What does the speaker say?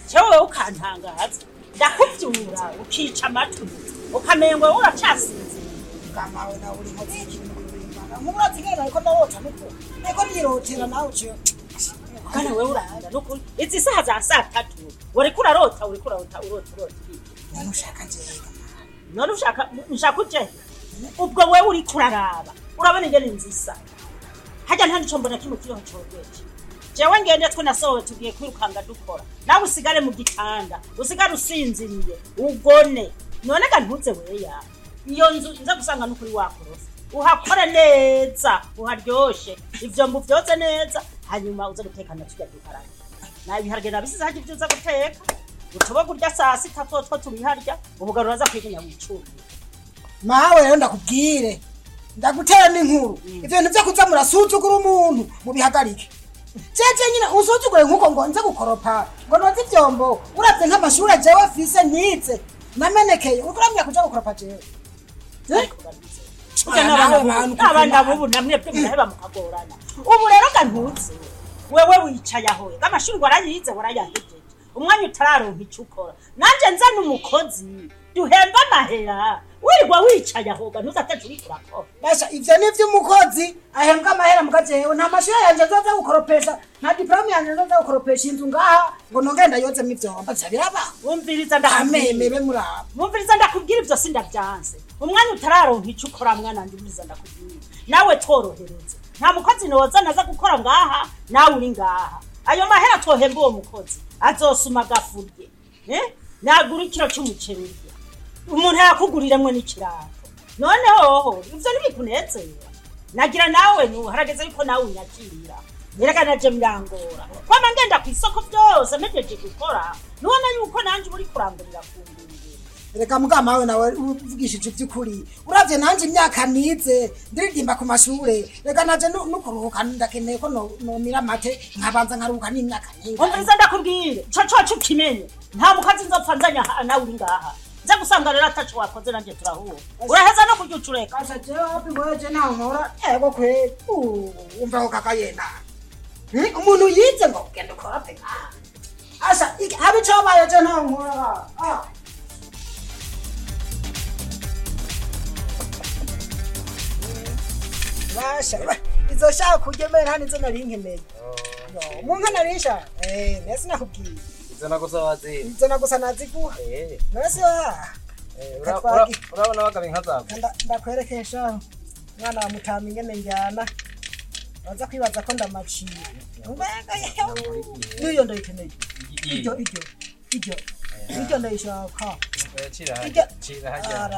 cewe ukantangaza ndakuvyura ukica amatwi ukamengo uracasinze kamawe nawe uri nkozi y'ikintu kurimana nk'urazi ngene ariko ndarota nuko ariko nirotera nawe uciye kana wewe urahanda nukuri izi saha za saa tatu uriko urarota uriko urarota urota urota none ushaka njyewe none ushaka ushaka uje ubwo wewe uriko uraraba urabona ingene nzisa harya nta nico mbona kimwe kiriho cogeje jewe ngende twe nasohowe tugiye kwirukanga dukora nawe usigare mu gitanda usigare usinziriye ugone none ga ntuze weya iyo nzu nza gusanga n'ukuri wakorosa uhakore neza uharyoshe ivyombo vyoze neza hanyuma uze gutekana turya duharage na ibiharage nabisize harya ivyo uza guteka utoba kurya saa sita twotwo tubiharya ubugaro uraza kwiganya wicumi mawe rero ndakubwire ndagutera n'inkuru ivyo bintu vyo kuza murasuzugura umuntu mubihagarike jeje nyine usuzugure nk'uko ngo nze gukoropa ngo noze ivyombo uravye nk'amashure jewe afise nize namenekeye uriko uramenya kuja gukoropa jewe Eh? Burya Ah, n'abana nawe bubu- bantu n'abana kuko bubu namwe bwe muraheba mukagorana ubu rero ga ntutse wewe wicaye aho amashuri warayize warayahejeje umwanya utararonka ico ukora nanje nzana umukozi duhemba amahera wirirwa wicaye aho ga ntuzataje uriko urakora basha ivyo ni vy'umukozi ahembwa amahera muga jewe nta mashure yanje nzoza gukoropesha nta diplome yanje nzoza gukoropesha inzu ngaha ngo nongere ndayozemo ivyombo vya birabaho wumviriza ndakubwira amemebe muraba wumviriza ndakubwira ivyo sindavyanse umwanya utararonka ico ukora mwana wanje umviriza ndakubwira nawe tworohereze nta mukozi noza naza gukora ngaha nawe uri ngaha ayo mahera twohemba uwo mukozi azosuma agafurye eh? nagura ikiro c'umuceri urya umuntu yakuguriramwe n'ikirato none hoho ivyo ntibikunezera nagira nawe nu harageze yuko nawe unyakirira erega naje birangora kwama ngenda kw'isoko vyose mpejeje gukora nubona yuko nanje uba uriko urangurira ku ndunduro reka mugamawe nawe uvugishije ivy'ukuri uravye nanje imyaka nize ndiririmba ku mashure reka naje nu- nukuruhuka ndakeneye ko no- nomira amate nkabanza nkaruhuka n'imyaka nyinshi umviriza ndakubwire ico coco ukimenye nta mukazi nzopfa nzanya aha nawe uri ngaha nza gusanga rero ataco wakoze nanje turahura uraheza no kurya ucureka kasha jewe wapi weje nawe nkora ego kweli Uh, umva ko kaka yena Hmm? umuntu yize ngo genda ukora pe ngaha asha iki- habe icobaye je ntawe nkora Ah. basha ba- izo shaka kurya mbere nta nizo nari nkeneye Yo, mu nka nari nshaka eh nese nakubwiye izo nagusa wazira izo nagusa naziguha Eh, nese wa eh, ura- Katwagi. ura- urabona bagaba inka zawe Nda- ndakwerekesha mwana wa mutama ingene njyana baza kwibaza ko ndamaciye mbega yewe niyo ndayikeneye iryo iryo iryo iryo ndayishaka cira Iryo- hajya cira hajya Ara-